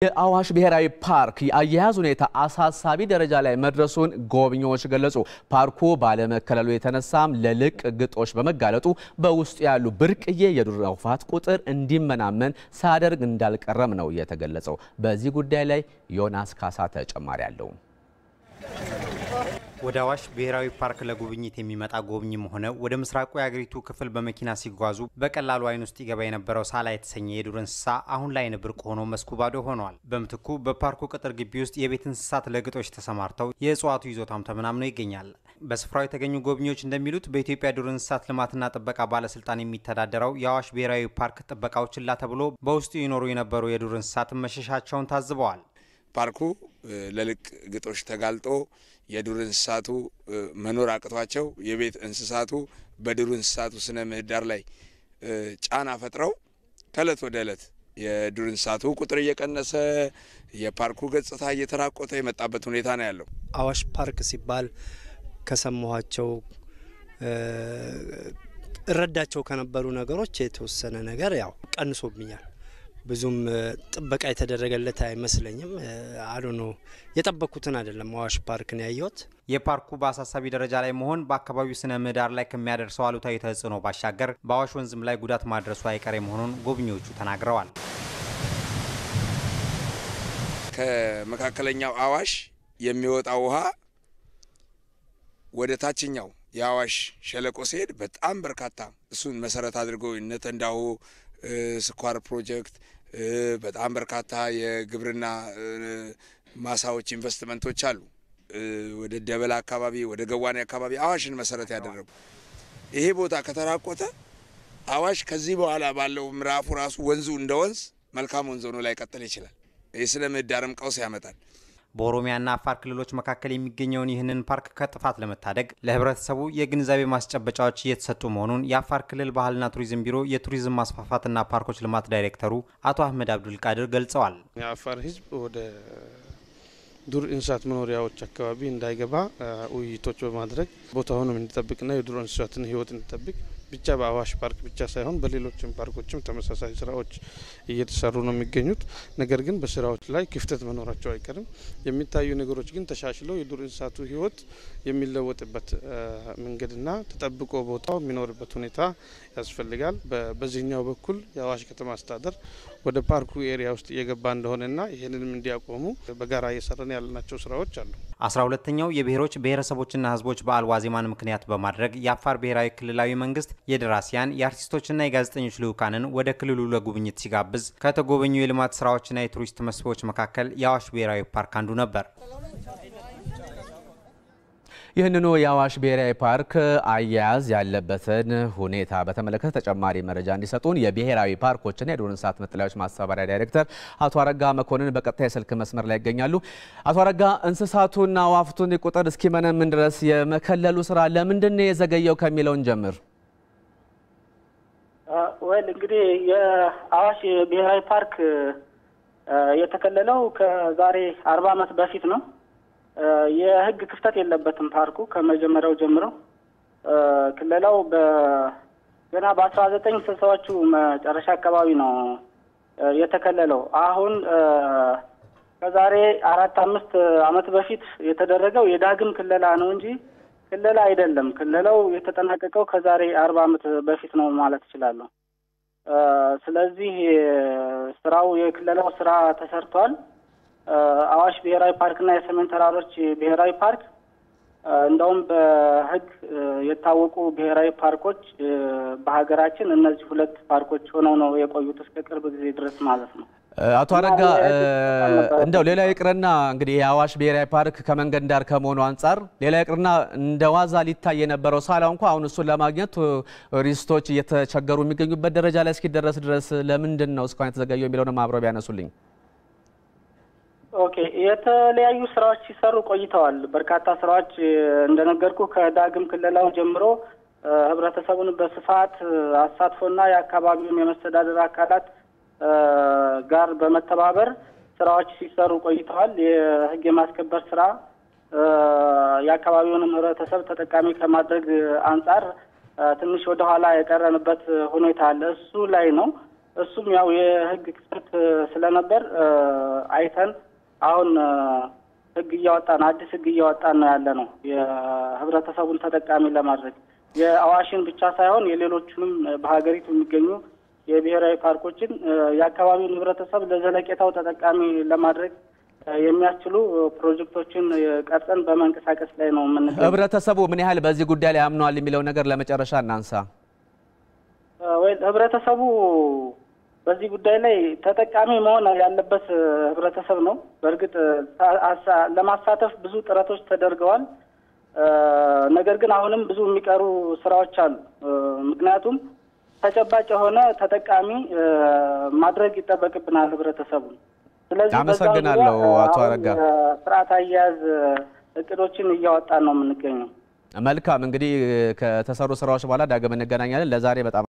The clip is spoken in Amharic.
የአዋሽ ብሔራዊ ፓርክ የአያያዝ ሁኔታ አሳሳቢ ደረጃ ላይ መድረሱን ጎብኚዎች ገለጹ። ፓርኩ ባለመከለሉ የተነሳም ለልቅ ግጦሽ በመጋለጡ በውስጡ ያሉ ብርቅዬ የዱር አዕዋፋት ቁጥር እንዲመናመን ሳያደርግ እንዳልቀረም ነው የተገለጸው። በዚህ ጉዳይ ላይ ዮናስ ካሳ ተጨማሪ አለው። ወደ አዋሽ ብሔራዊ ፓርክ ለጉብኝት የሚመጣ ጎብኝም ሆነ ወደ ምስራቁ የአገሪቱ ክፍል በመኪና ሲጓዙ በቀላሉ ዓይን ውስጥ ይገባ የነበረው ሳላ የተሰኘ የዱር እንስሳ አሁን ላይ ብርቅ ሆኖ መስኩ ባዶ ሆኗል። በምትኩ በፓርኩ ቅጥር ግቢ ውስጥ የቤት እንስሳት ለግጦሽ ተሰማርተው የእጽዋቱ ይዞታም ተመናምኖ ይገኛል። በስፍራው የተገኙ ጎብኚዎች እንደሚሉት በኢትዮጵያ ዱር እንስሳት ልማትና ጥበቃ ባለስልጣን የሚተዳደረው የአዋሽ ብሔራዊ ፓርክ ጥበቃው ችላ ተብሎ በውስጡ ይኖሩ የነበሩ የዱር እንስሳትን መሸሻቸውን ታዝበዋል። ፓርኩ ለልቅ ግጦሽ ተጋልጦ የዱር እንስሳቱ መኖር አቅቷቸው የቤት እንስሳቱ በዱር እንስሳቱ ስነ ምህዳር ላይ ጫና ፈጥረው ከእለት ወደ እለት የዱር እንስሳቱ ቁጥር እየቀነሰ የፓርኩ ገጽታ እየተራቆተ የመጣበት ሁኔታ ነው ያለው። አዋሽ ፓርክ ሲባል ከሰማኋቸው እረዳቸው ከነበሩ ነገሮች የተወሰነ ነገር ያው ቀንሶብኛል። ብዙም ጥበቃ የተደረገለት አይመስለኝም። አሉ ነው የጠበቅኩትን አይደለም። አዋሽ ፓርክን ያየሁት የፓርኩ በአሳሳቢ ደረጃ ላይ መሆን በአካባቢው ስነ ምህዳር ላይ ከሚያደርሰው አሉታዊ ተጽዕኖ ባሻገር በአዋሽ ወንዝም ላይ ጉዳት ማድረሱ አይቀሬ መሆኑን ጎብኚዎቹ ተናግረዋል። ከመካከለኛው አዋሽ የሚወጣው ውሃ ወደ ታችኛው የአዋሽ ሸለቆ ሲሄድ በጣም በርካታ እሱን መሰረት አድርጎ እነ ተንዳሆ ስኳር ፕሮጀክት በጣም በርካታ የግብርና ማሳዎች ኢንቨስትመንቶች አሉ። ወደ ደበላ አካባቢ፣ ወደ ገዋኔ አካባቢ አዋሽን መሰረት ያደረጉ ይሄ ቦታ ከተራቆተ አዋሽ ከዚህ በኋላ ባለው ምዕራፉ ራሱ ወንዙ እንደ ወንዝ መልካም ወንዝ ሆኖ ላይቀጥል ይችላል። የስነ ምህዳርም ቀውስ ያመጣል። በኦሮሚያና አፋር ክልሎች መካከል የሚገኘውን ይህንን ፓርክ ከጥፋት ለመታደግ ለሕብረተሰቡ የግንዛቤ ማስጨበጫዎች እየተሰጡ መሆኑን የአፋር ክልል ባህልና ቱሪዝም ቢሮ የቱሪዝም ማስፋፋትና ፓርኮች ልማት ዳይሬክተሩ አቶ አህመድ አብዱልቃድር ገልጸዋል። የአፋር ሕዝብ ወደ ዱር እንስሳት መኖሪያዎች አካባቢ እንዳይገባ ውይይቶች በማድረግ ቦታውንም እንዲጠብቅና የዱር እንስሳትን ሕይወት እንዲጠብቅ ብቻ በአዋሽ ፓርክ ብቻ ሳይሆን በሌሎችም ፓርኮችም ተመሳሳይ ስራዎች እየተሰሩ ነው የሚገኙት። ነገር ግን በስራዎች ላይ ክፍተት መኖራቸው አይቀርም። የሚታዩ ነገሮች ግን ተሻሽለው የዱር እንስሳቱ ህይወት የሚለወጥበት መንገድና ተጠብቆ ቦታው የሚኖርበት ሁኔታ ያስፈልጋል። በዚህኛው በኩል የአዋሽ ከተማ አስተዳደር ወደ ፓርኩ ኤሪያ ውስጥ እየገባ እንደሆነና ይህንንም እንዲያቆሙ በጋራ እየሰራን ያለናቸው ስራዎች አሉ። አስራ ሁለተኛው የብሔሮች ብሔረሰቦችና ህዝቦች በዓል ዋዜማን ምክንያት በማድረግ የአፋር ብሔራዊ ክልላዊ መንግስት የደራሲያን የአርቲስቶችና የጋዜጠኞች ልዑካንን ወደ ክልሉ ለጉብኝት ሲጋብዝ ከተጎበኙ የልማት ስራዎችና የቱሪስት መስህቦች መካከል የአዋሽ ብሔራዊ ፓርክ አንዱ ነበር። ይህንኑ የአዋሽ ብሔራዊ ፓርክ አያያዝ ያለበትን ሁኔታ በተመለከተ ተጨማሪ መረጃ እንዲሰጡን የብሔራዊ ፓርኮችና የዱር እንስሳት መጠለያዎች ማስተባበሪያ ዳይሬክተር አቶ አረጋ መኮንን በቀጥታ የስልክ መስመር ላይ ይገኛሉ። አቶ አረጋ እንስሳቱና አዕዋፋቱን ቁጥር እስኪመነምን ድረስ የመከለሉ ስራ ለምንድን ነው የዘገየው ከሚለውን ጀምር። ወል እንግዲህ የአዋሽ ብሔራዊ ፓርክ የተከለለው ከዛሬ አርባ ዓመት በፊት ነው። የህግ ክፍተት የለበትም። ፓርኩ ከመጀመሪያው ጀምሮ ክለላው ገና በአስራ ዘጠኝ ስልሳዎቹ መጨረሻ አካባቢ ነው የተከለለው። አሁን ከዛሬ አራት አምስት ዓመት በፊት የተደረገው የዳግም ክለላ ነው እንጂ ክለላ አይደለም። ክለላው የተጠናቀቀው ከዛሬ አርባ ዓመት በፊት ነው ማለት እችላለሁ። ስለዚህ ስራው የክለላው ስራ ተሰርቷል። አዋሽ ብሔራዊ ፓርክና የሰሜን ተራሮች ብሔራዊ ፓርክ እንደውም በህግ የታወቁ ብሔራዊ ፓርኮች በሀገራችን እነዚህ ሁለት ፓርኮች ሆነው ነው የቆዩት እስከ ቅርብ ጊዜ ድረስ ማለት ነው። አቶ አረጋ እንደው ሌላ ይቅርና እንግዲህ የአዋሽ ብሔራዊ ፓርክ ከመንገድ ዳር ከመሆኑ አንጻር ሌላ ይቅርና እንደ ዋዛ ሊታይ የነበረው ሳላ እንኳ አሁን እሱን ለማግኘት ቱሪስቶች እየተቸገሩ የሚገኙበት ደረጃ ላይ እስኪደረስ ድረስ ለምንድን ነው እስካሁን የተዘገየው የሚለውንም አብረው ቢያነሱልኝ። ኦኬ የተለያዩ ስራዎች ሲሰሩ ቆይተዋል። በርካታ ስራዎች እንደነገርኩ ከዳግም ክልላው ጀምሮ ህብረተሰቡን በስፋት አሳትፎና የአካባቢውን የመስተዳደር አካላት ጋር በመተባበር ስራዎች ሲሰሩ ቆይተዋል። የህግ የማስከበር ስራ የአካባቢውንም ህብረተሰብ ተጠቃሚ ከማድረግ አንጻር ትንሽ ወደኋላ የቀረንበት ሁኔታ አለ። እሱ ላይ ነው እሱም ያው የህግ ክፍተት ስለነበር አይተን አሁን ህግ እያወጣን አዲስ ህግ እያወጣን ነው ያለ ነው የህብረተሰቡን ተጠቃሚ ለማድረግ የአዋሽን ብቻ ሳይሆን የሌሎቹንም በሀገሪቱ የሚገኙ የብሔራዊ ፓርኮችን የአካባቢውን ህብረተሰብ ለዘለቄታው ተጠቃሚ ለማድረግ የሚያስችሉ ፕሮጀክቶችን ቀርጸን በመንቀሳቀስ ላይ ነው የምንገኘው። ህብረተሰቡ ምን ያህል በዚህ ጉዳይ ላይ አምነዋል የሚለው ነገር ለመጨረሻ እናንሳ። ወይ ህብረተሰቡ በዚህ ጉዳይ ላይ ተጠቃሚ መሆን ያለበት ህብረተሰብ ነው። በእርግጥ ለማሳተፍ ብዙ ጥረቶች ተደርገዋል። ነገር ግን አሁንም ብዙ የሚቀሩ ስራዎች አሉ። ምክንያቱም ተጨባጭ የሆነ ተጠቃሚ ማድረግ ይጠበቅብናል ህብረተሰቡን። ስለዚህ አመሰግናለሁ አቶ አረጋ። ስርዓት አያያዝ እቅዶችን እያወጣን ነው የምንገኘው። መልካም እንግዲህ ከተሰሩ ስራዎች በኋላ ዳግም እንገናኛለን። ለዛሬ በጣም